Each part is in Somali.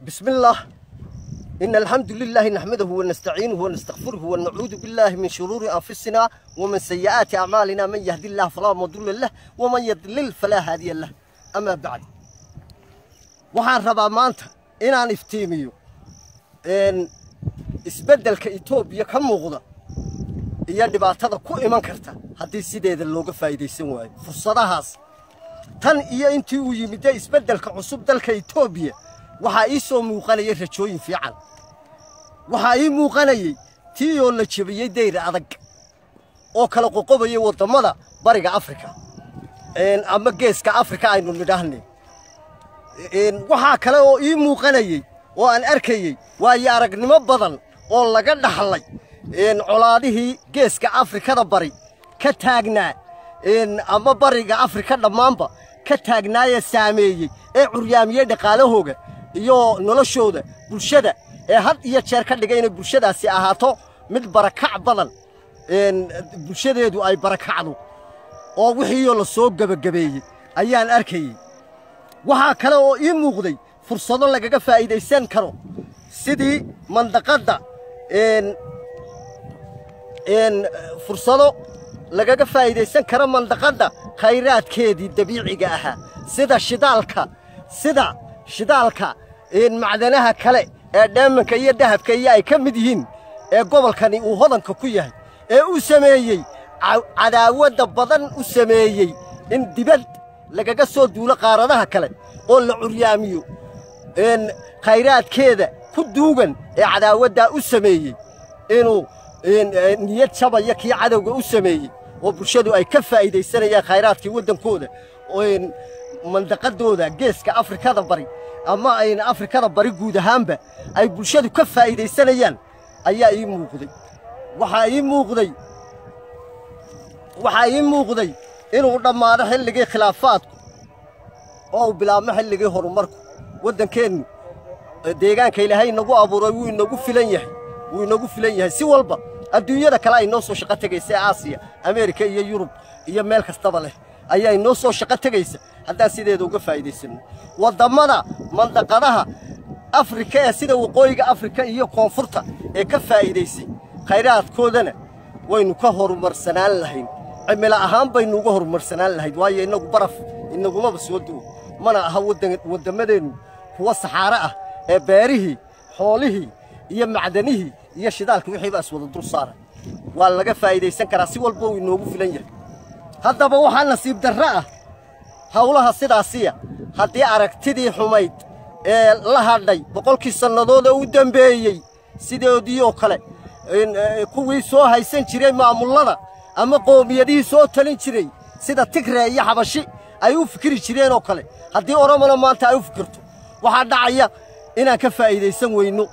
بسم الله إن الحمد لله نحمده ونستعينه ونستغفره ونعوذ بالله من شرور أنفسنا ومن سيئات أعمالنا من يهدي الله فلا مضل له ومن يضلل فلا هادي له أما بعد waxaan rabaa maanta inaan iftiimiyo isbeddelka etoobiya ka muuqda iyo dhibaatada ku iman karta haddii sideeda looga faa'iidaysan waayo fursadahaas tan iyo intii uu yimidde isbeddelka cusub dalka etoobiya waxaa ii soo muuqanayay rajooyin fiican waxaa ii muuqanayay tii oo la jebiyey dayr adag oo kala qoqobayay waddammada bariga afrika ama geeska afrika aynu nidhaahnay waxaa kale oo ii muuqanayey oo aan arkayey waayo aragnimo badan oo laga dhaxlay colaadihii geeska afrikada bari ka taagnaa ama bariga afrika dhammaanba ka taagnaayee saameeyey ee curyaamiyey dhaqaalahooga iyo noloshooda bulshada ee had iyo jeer ka dhigay inay bulshadaasi ahaato mid barakac badan bulshadeedu ay barakacdo oo wixiioo la soo gebagabeeyey ayaan arkayey waxaa kale oo ii muuqday fursado lagaga faa'iidaysan karo sidii mandaqadda fursado lagaga faa'iidaysan karo mandaqadda khayraadkeedii dabiiciga ahaa sida shidaalka sida shidaalka macdanaha kale ee dheemanka iyo dahabka iyo ay ka mid yihiin ee gobolkani uu hodanka ku yahay ee u sameeyey cadaawadda badan u sameeyey in dibad lagaga soo duulo qaaradaha kale oo la curyaamiyo khayraadkeeda ku duugan ee cadaawaddaa u sameeyey inuu niyad jabaya kii cadowga u sameeyey oo bulshadu ay ka faa'iidaysanayaan khayraadkii waddankooda mandaqadooda geeska afrikada bari ama ayna afrikada bari guud ahaanba ay bulshadu ka faa'iidaysanayaan ayaa ii muuqday waxaa ii muuqday waxaa ii muuqday inuu dhammaado xilligii khilaafaadku oo uu bilaabmo xilligii horumarku waddankeennu deegaanka ilaahay inagu abuuray wuu inagu filan yahay wuu inagu filan yahay si walba adduunyada kale ay noo soo shaqo tegaysa aasiya ameerika iyo yurub iyo meel kastaba leh ayaa inoo soo shaqo tegaysa haddaan sideeda uga faa'iidaysanno waddammada mandaqadaha afrika ee sida waqooyiga afrika iyo koonfurta ee ka faa'iidaysay khayraadkoodana waynu ka horumarsanaan lahayn cimilo ahaan baynu uga horumarsanaan lahayd waayo innagu baraf inagumaba soo duwo mana aha wadammadeennu kuwa saxaare ah ee beerihii xoolihii iyo macdanihii iyo shidaalkii wixiiba iswada dul saaray waa laga faa'iidaysan karaa si walba uu inoogu filan yahay haddaba waxaa nasiib darro ah hawlaha sidaasiya haddii aragtidii xumayd ee la hadhay boqolkii sannadood oo u dembeeyey sidoodii oo kale kuwii soo haysan jiray maamullada ama qoomiyadihii soo talin jiray sida tigree iyo xabashi ay u fikiri jireen oo kale haddii oromona maanta ay u fikirto waxaa dhacaya inaan ka faa'iidaysan weyno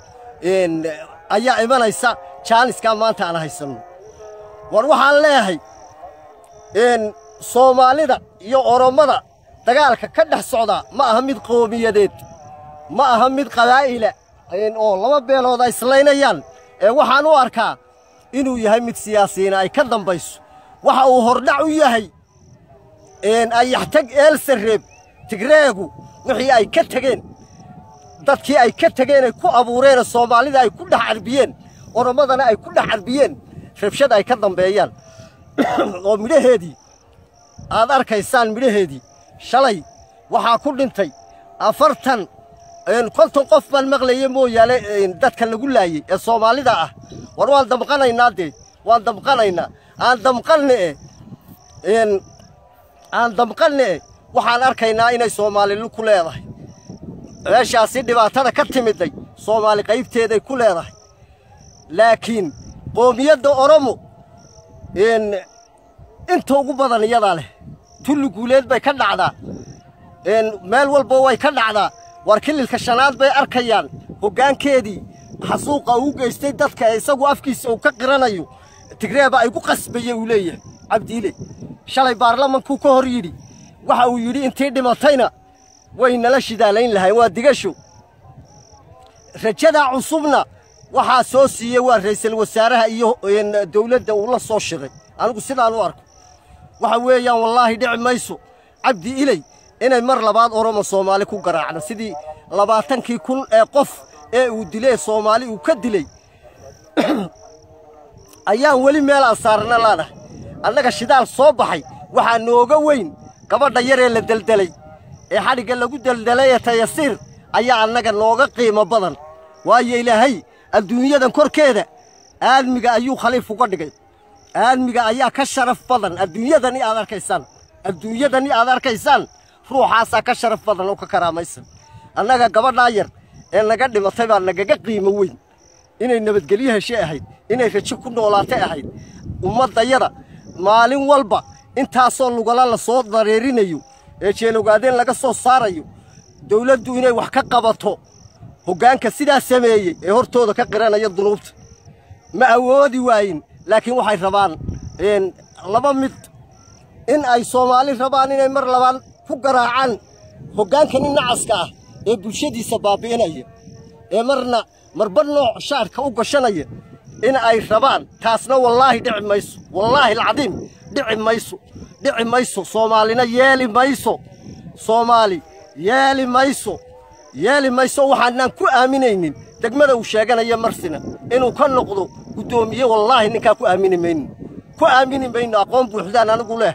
ayaa imanaysa jaaniskaa maanta aan haysanno war waxaan leeyahay soomaalida iyo orommada dagaalka ka dhex socdaa ma aha mid qoomiyadeed ma aha mid qabaa'ila oo laba beelood ay islaynayaan ee waxaan u arkaa inuu yahay mid siyaasiyiina ay ka dambayso waxa uu hordhac u yahay ayaxtag eelsareeb tigreegu wixii ay ka tegeen dadkii ay ka tegeen ay ku abuureenee soomaalida ay ku dhex carbiyeen orommadana ay ku dhex carbiyeen rabshad ay ka dambeeyaan oo midhaheedii aad arkaysaan midhaheedii shalay waxaa ku dhintay afartan konton qof baan maqlaya mooyaane dadka lagu laayey ee soomaalida ah war waan damqanaynaa dee waan damqanaynaa aan damqanne e aan damqanne e waxaan arkaynaa inay soomaalilu ku leedahay meeshaasi dhibaatada ka timidday soomaali qaybteeday ku leedahay laakiin qoomiyadda oromo inta ugu badan iyadaa leh tulli guuleed bay ka dhacdaa meel walba way ka dhacdaa war kililka shanaad bay arkayaan hoggaankeedii xasuuqa uu geystay dadka ee isagu afkiisa uu ka qiranayo tigreeba ay ku qasbaye uu leeyahay cabdiile shalay baarlamankuu ka hor yidhi waxa uu yidhi intii dhimatayna way nala shidaalayn lahayn waa digasho rajadaa cusubna waxaa soo siiyey waa ra'iisul wasaaraha iyo dawladda uu la soo shiray anigu sidaan u arko waxa weeyaan wallaahi dhici mayso cabdi iley inay mar labaad oromo soomaali ku garaacdo sidii labaatankii kun ee qof ee uu dilay soomaali uu ka dilay ayaan weli meelaan saarna laanahay annaga shidaal soo baxay waxaa nooga weyn gabadha yaree la deldelay ee xadhigga lagu deldelay ee tayasiir ayaa annaga nooga qiimo badan waayo ilaahay adduunyadan korkeeda aadmiga ayuu khaliif uga dhigay aadmiga ayaa ka sharaf badan adduunyadani aad arkaysaan adduunyadani aad arkaysaan ruuxaasaa ka sharaf badan oo ka karaamaysan annaga gabadhaa yar ee naga dhimatay baa nagaga qiimo weyn inay nabadgelyo heshe ahayd inay rajo ku noolaatay ahayd ummaddayada maalin walba intaasoo lugala la soo dareerinayo ee jeelowgaadeen laga soo saarayo dawladdu inay wax ka qabato hoggaanka sidaa sameeyey ee hortooda ka qiranaya dunuubta ma awoodi waayin laakiin waxay rabaan laba mid in ay soomaali rabaan inay mar labaan ku garaacaan hoggaankani nacaska ah ee bulshadiisa baabi'inaya ee marna marba nooc shaadhka u gashanaya in ay rabaan taasna wallaahi dhici mayso wallaahi alcadiim dhici mayso dhici mayso soomaalina yeeli mayso soomaali yeeli mayso yeeli mayso waxaanaan ku aaminaynin degmada uu sheeganaya marsina inuu ka noqdo guddoomiye wallaahi ninkaa ku aamini mayno ku aamini mayno aqoon buuxdaan anigu leh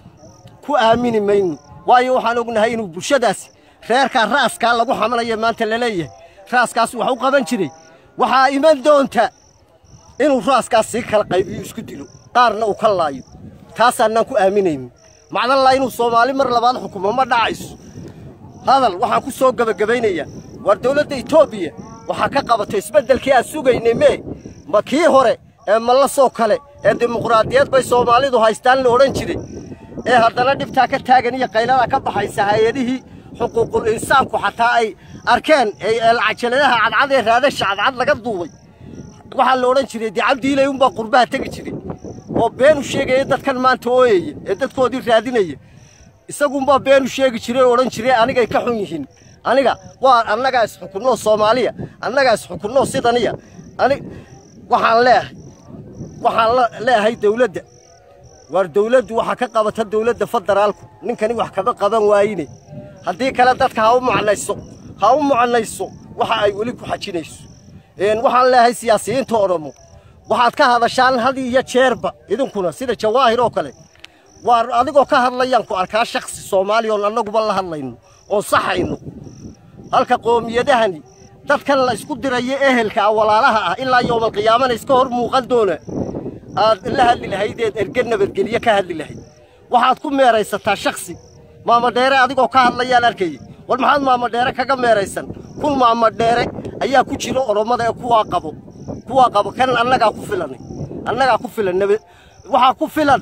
ku aamini mayno waayo waxaan ognahay inuu bulshadaasi reerkaa raaskaa lagu xamanaya maanta la leeyahay raaskaas wax u qaban jiray waxaa iman doonta inuu raaskaas sii kala qaybiyo isku dilo qaarna uu ka laayo taasaanaan ku aaminaynin macdallaa inuu soomaali mar labaad xukumo ma dhacayso hadal waxaan ku soo gebagabaynayaa waar dawladda etoobiya waxaa ka qabatay isbeddelkii aan sugaynay mee ma kii hore ee mallasoo kale ee dimuqraadiyad bay soomaalidu haystaan la odhan jiray ee haddana dhibtaa ka taagan iyo qayladaa ka baxaysa hay-adihii xuquuqul insaanku xataa ay arkeen cajaladaha cadcad ee raadasha cadcad laga duubay waxaa la odhan jiray dee cabdiilay unbaa qurbaha tegi jiray oo beenu sheegaya dadkan maanta ooyaya ee dadkoodii raadinaya isagunbaa beenu sheegi jiray oo odhan jiray anigay ka xun yihiin aniga waa annagaa isxukunnoo soomaaliya annagaa isxukunnoo sidaniya ani waxaan leehay waxaan leehay dawladda waar dawladdu waxaa ka qabata dawladda federaalku ninkani wax kama qaban waayine haddii kale dadka ha u macnayso ha u macnayso waxa ay weli ku xajinayso waxaan leehay siyaasiyiinta oromo waxaad ka hadashaan had iyo jeerba idinkuna sida jawaahir oo kale waar adigoo ka hadlayaan ku arkaa shakhsi soomaaliya oon annaguba la hadlayno oon saxayno halka qoomiyadahani dadkan la isku dirayo ehelka ah walaalaha ah ilaa yowmalqiyaamana iska hor muuqan doona aad la hadli lahaydeed erge nabadgelye ka hadli lahayd waxaad ku meeraysataa shakhsi maamadheere adigoo ka hadlayaan arkayay war maxaad maamadheere kaga meeraysan kun maamadheere ayaa ku jira orommada ee kuwaa qabo kuwaa qabo kan annagaa ku filanay annagaa ku filan waxaa ku filan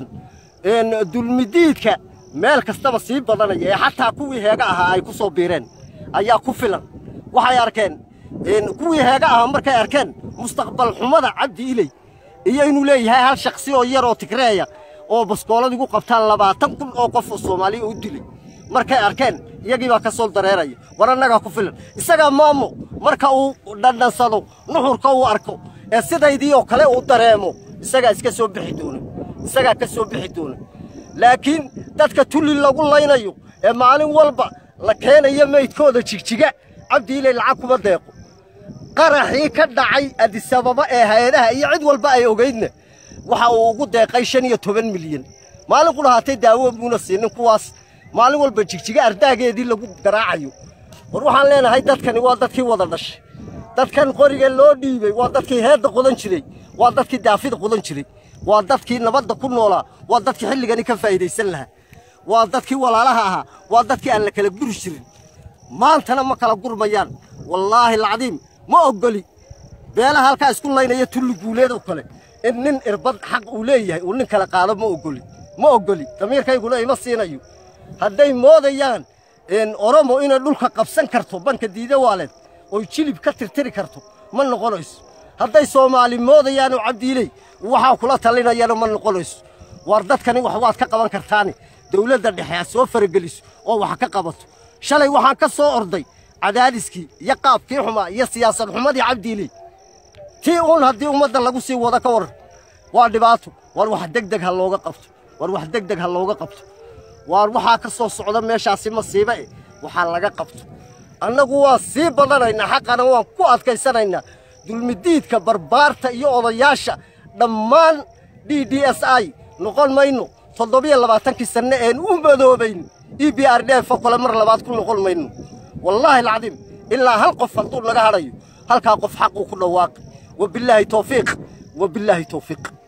dulmidiidka meel kastaba sii badanaya ee xataa kuwii heega ahaa ay ku soo biireen ayaa ku filan waxay arkeen kuwii heega ahaa markay arkeen mustaqbal xumada cabdi iley iyo inuu leeyahay hal shakhsi oo yar oo tigreeya oo baskoolad igu qabtaan labaatan kun oo qof oo soomaaliya u dilay markay arkeen iyagii baa ka soo dareeraya war annagaa ku filan isagaa maamo marka uu dhandhansado nuxurka uu arko ee sidaydii oo kale uu dareemo isagaa iska soo bixi doona isagaa ka soo bixi doona laakiin dadka tulli lagu laynayo ee maalin walba la keenayo maydkooda jigjiga cabdiiley lacag kuma deeqo qaraxii ka dhacay adisababa ee hay-adaha iyo cid walba ay ogaydna waxa uu ugu deeqay shan iyo toban milyan maalin ku lahaatay daawo buuna siinin kuwaas maalin walba jigjiga ardaageedii lagu garaacayo war waxaan leenahay dadkani waa dadkii wada dhashay dadkan qoriga loo dhiibay waa dadkii heedda qodan jiray waa dadkii daafida qodan jiray waa dadkii nabadda ku noolaa waa dadkii xilligani ka faa'iidaysan lahaa waa dadkii walaalaha ahaa waa dadkii aan la kala guri jirin maantana ma kala gurmayaan wallaahi alcadiim ma oggoli beelaha halkaa isku laynaya tulli guuleed oo kale in nin irbad xaq uu leeyahay uu nin kala qaado ma oggoli ma oggoli damiirkayguna ima siinayo hadday moodayaan oromo inay dhulka qabsan karto banka diida waaleed oy jilib ka tirtiri karto ma noqonayso hadday soomaali moodayaanoo cabdiiley waxaa kula talinayana ma noqonayso waar dadkani wax waad ka qaban kartaani dawladda dhexe ha soo farageliso oo wax ka qabato shalay waxaan ka soo orday cadaadiskii iyo qaabkii xumaa iyo siyaasad xumadii cabdiiley tii uun haddii ummadda lagu sii wada ka waran waa dhibaato war wax degdeg ha looga qabto war wax degdeg ha looga qabto waar waxaa ka soo socda meeshaasi masiibe eh waxaa laga qabto annagu waan sii badanaynaa xaqana waan ku adkaysanaynaa dulmidiidka barbaarta iyo odayaasha dhammaan d d s i noqon mayno toddobiyo labaatankii sanne een u madoobayn e b r d f oo kale mar labaad ku noqon mayno wallaahi alcadiim ilaa hal qof hadduu naga hadhayo halkaa qof xaquu ku dhawaaqi wabillaahi tawfiiq wabillaahi tawfiiq